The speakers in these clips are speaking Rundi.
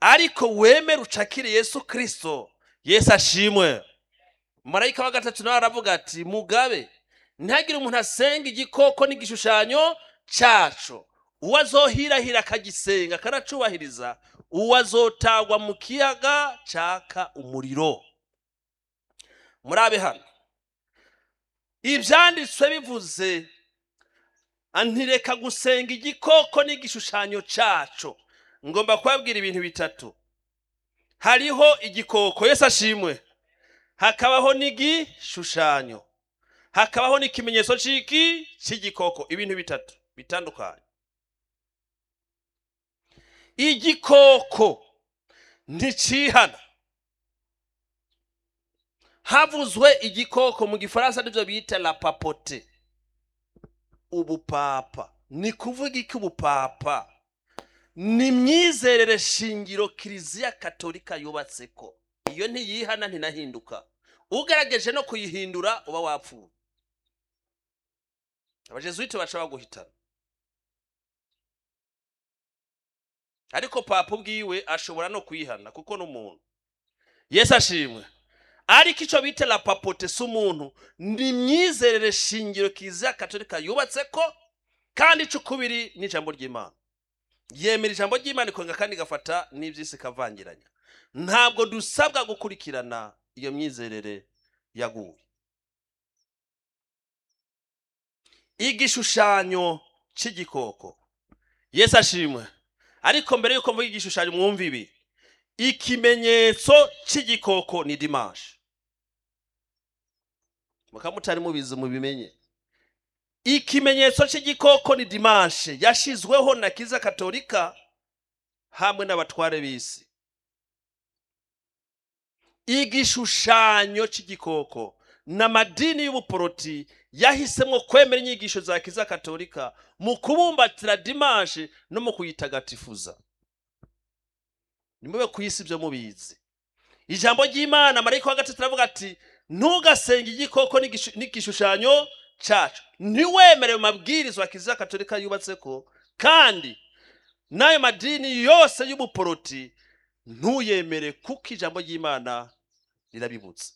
ariko wemere ucakire yesu kirisito yesu ashimwe marayika wa gatatu nawe aravuga ati mugabe ntihagire umuntu asenga igikoko n'igishushanyo cyaco uwo azohirahira akagisenga akanacubahiriza uwo azotagwa mu kiyaga caka umuriro murabe hano ibyanditswe bivuze antireka gusenga igikoko n'igishushanyo cyaco ngomba kubabwira ibintu bitatu hariho igikoko yesu ashimwe hakabaho n'igishushanyo hakabaho n'ikimenyetso c'iki c'igikoko ibintu bitatu bitandukanye igikoko nticihana havuzwe igikoko mu gifaransa nivyo bita la papote ubupapa ni kuvuga iki ubupapa ni imyizerere shingiro kiliziya katolika yubatseko iyo ntiyihana ntinahinduka ugerageje no kuyihindura uba wapfuye abajesuite baca baguhitana ariko papa ubwiwe ashobora no kuyihana kuko n'umuntu yesu ashimwe ariko icyo bita la papote si umuntu ni imyizerere shingiro kiliziya katolika yubatseko kandi ico ukubiri n'ijambo ry'imana yemera ijambo ry'imana ikonga kandi igafata n'iby'isi ikavangiranya ntabwo dusabwa gukurikirana iyo myizerere yaguye igishushanyo cy'igikoko yesu ashimwe ariko mbere y'uko mvuga igishushanyo mwumva ibi ikimenyetso cy'igikoko ni dimanche mukaba mutari mubizi mubimenye ikimenyetso cy'igikoko ni dimanche yashizweho na kiza katolika hamwe n'abatware b'isi igishushanyo cy'igikoko n'amadini y'ubuporoti yahisemo kwemera inyigisho za kiza katolika mu kubumbatira dimanche no mu kuyitagatifuza nimube ku isi ibyo mubizi ijambo ry'imana marayika wa gatatu aravuga ati ntugasenge igikoko n'igishu- n'igishushanyo cyacu ntiwemere mu mabwirizwa kiliziya katolika yubatse ko kandi n'ayo madini yose y'ubuporoti ntuyemere kuko ijambo ry'imana rirabibutse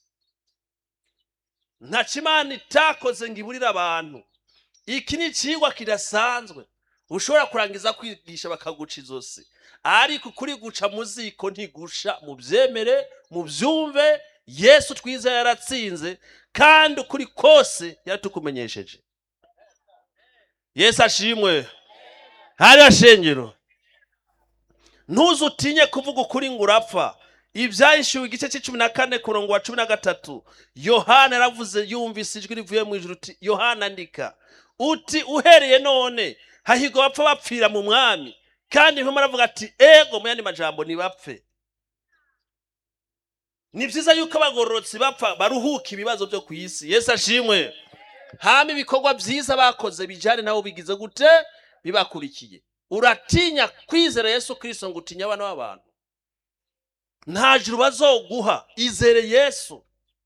ntaco imana itakoze ngo iburire abantu iki ni icigwa kidasanzwe ushobora kurangiza kwigisha bakaguca izosi ariko kuri guca mu ziko ntigusha mu byemere mu byumve yesu twiza yaratsinze kandi ukuri kose yaratukumenyesheje yesu ashimwe hariya shengero ntuze utinye kuvuga ukuri ngo urapfa ibyahishuwe igice cy'icumi na kane ku murongo wa cumi na gatatu yohana yaravuze yumvise ijwi rivuye mu ijuru uti yohana andika uti uhereye none hahigwa bapfa bapfira mu mwami kandi mpamvu aravuga ati ego mu yandi majambo ntibapfe ni byiza yuko abagororotsi bapfa baruhuka ibibazo byo ku isi yesu ashimwe hama ibikorwa byiza bakoze bijyane nabo bigize gute bibakurikiye uratinya kwizera yesu kirisito ngo utinye abana b'abantu nta juru bazoguha izere yesu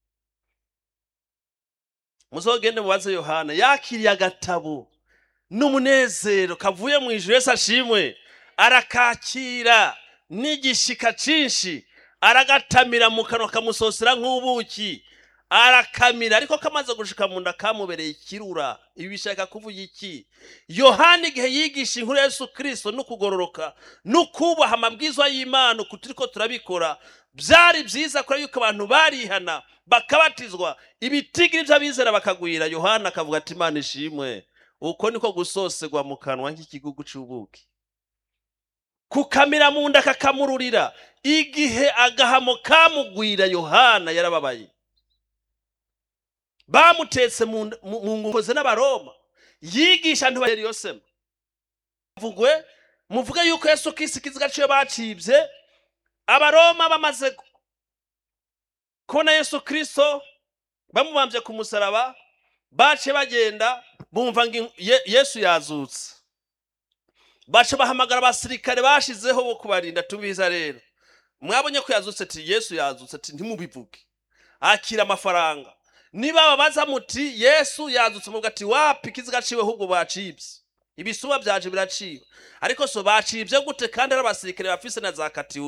muzogende mubaze yohana yakiriye agatabo n'umunezero kavuye mu ijuru yesu ashimwe arakakira n'igishika cyinshi aragatamira mu kanwa kamusosera nk'ubuki arakamira ariko kamaze gushika mu nda kamubereye ikirura ibi bishaka kuvuga iki yohana igihe yigisha inkuru ya yesu kirisito no kugororoka no kubaha amabwizwa y'imana uku turiko turabikora byari byiza kubera yuko abantu barihana bakabatizwa ibitigiri by'abizera bakagwira yohana akavuga ati imana ishimwe uko niko gusosegwa mu kanwa nk'ikigugu c'ubuki kukamira mu nda kakamururira igihe agahamo kamugwira yohana yarababaye bamutetse mu nda- mu mu ngoze n'abaroma yigisha ntibaheri yosema mvugwe muvuge yuko yesu kristo ikiziga ciwe bacibye abaroma bamaze kubona yesu kristo bamubambye ku musaraba bace bagenda bumva ngo in- Ye- yesu yazutse baca bahamagara abasirikare bashizeho bo kubarinda tubiza rero mwabonye ko yazutse ati yesu yazutse ati ntimubivuge akira amafaranga niba babaza muti yesu yazutse muvuga ati wapi ikiziga ciwe ahubwo bacibye ibisuba byaje biraciwe ariko so bacibye gute kandi ari abasirikare bafise na za katiyu